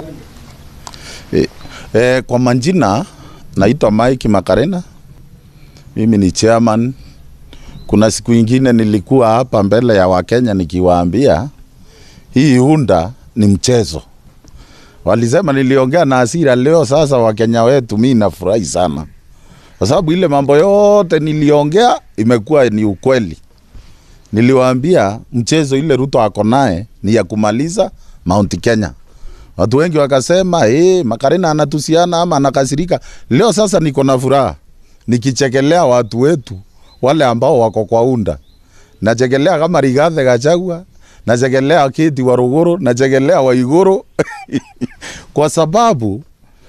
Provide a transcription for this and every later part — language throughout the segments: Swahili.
E, e, kwa majina naitwa Mike Makarena, mimi ni chairman. Kuna siku ingine nilikuwa hapa mbele ya Wakenya nikiwaambia hii UNDA ni mchezo. Walisema niliongea na hasira. Leo sasa Wakenya wetu, mi nafurahi sana kwa sababu ile mambo yote niliongea imekuwa ni ukweli. Niliwaambia mchezo ile Ruto ako naye ni ya kumaliza Mount Kenya. Watu wengi wakasema eh, Makarena anatusiana ama anakasirika. Leo sasa niko na furaha nikichekelea watu wetu wale ambao wako kwa UNDA. Nachekelea kama Rigathi Gachagua, nachekelea Kiti Waruguru, nachekelea Waiguru kwa sababu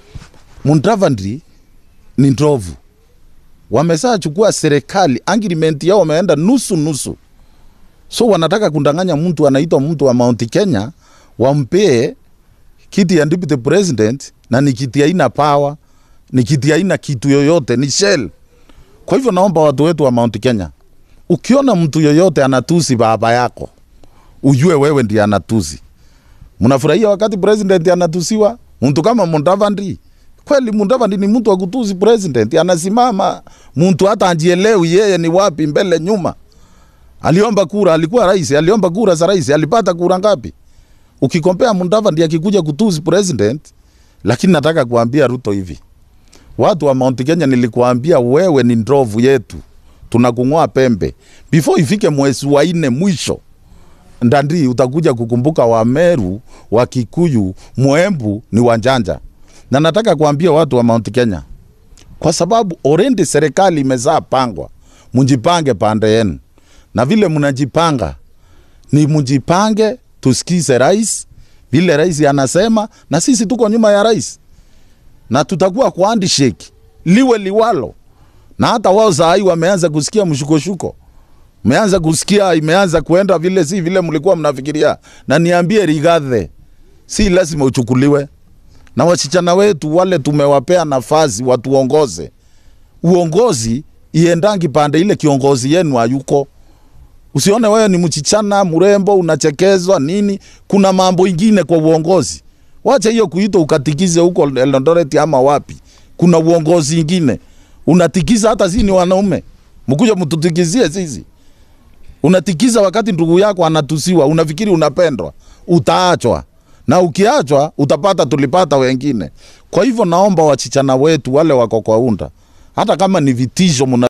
Mudavadi ni ndovu, wamesha chukua serikali, agreement yao wameenda nusu nusu, so wanataka kundanganya mtu anaitwa mtu wa Mount Kenya wampee kiti ya deputy president, na ni kiti haina power, ni kiti haina kitu yoyote, ni shell. Kwa hivyo naomba watu wetu wa Mount Kenya, ukiona mtu yoyote anatusi baba yako, ujue wewe ndiye anatusi. Mnafurahia wakati president anatusiwa? Mtu kama Mudavadi, kweli Mudavadi ni mtu wa kutusi president, anasimama mtu hata anjielewi yeye ni wapi, mbele nyuma. Aliomba kura, alikuwa rais, aliomba kura za rais, alipata kura ngapi? Ukikompea Mudavadi akikuja kutusi president, lakini nataka kuambia Ruto hivi, watu wa Mount Kenya, nilikuambia wewe ni ndovu yetu, tunakung'oa pembe before ifike mwezi wa nne mwisho ndandi utakuja kukumbuka Wameru, wa Kikuyu, Mwembu ni wanjanja. Na nataka kuambia watu wa Mount Kenya, kwa sababu already serikali imezaa pangwa, mjipange pande yenu, na vile mnajipanga ni mjipange, tusikize rais vile rais anasema, na sisi tuko nyuma ya rais na tutakuwa kwa handshake liwe liwalo, na hata wao saa hii wameanza kusikia mshukoshuko meanza kusikia imeanza kuenda vile si vile mlikuwa mnafikiria. Na niambie Rigathi, si lazima uchukuliwe na wasichana wetu wale, tumewapea nafasi watuongoze. Uongozi iendangi pande ile kiongozi yenu hayuko. Usione wewe ni mchichana mrembo unachekezwa nini, kuna mambo ingine kwa uongozi. Wacha hiyo kuitwa ukatikize huko Eldoret ama wapi. Kuna uongozi ingine unatikiza, hata si ni wanaume, mkuja mtutikizie sisi unatikiza wakati ndugu yako anatusiwa, unafikiri unapendwa, utaachwa na ukiachwa utapata tulipata wengine. Kwa hivyo naomba wachichana wetu wale wako kwa UNDA, hata kama ni vitisho muna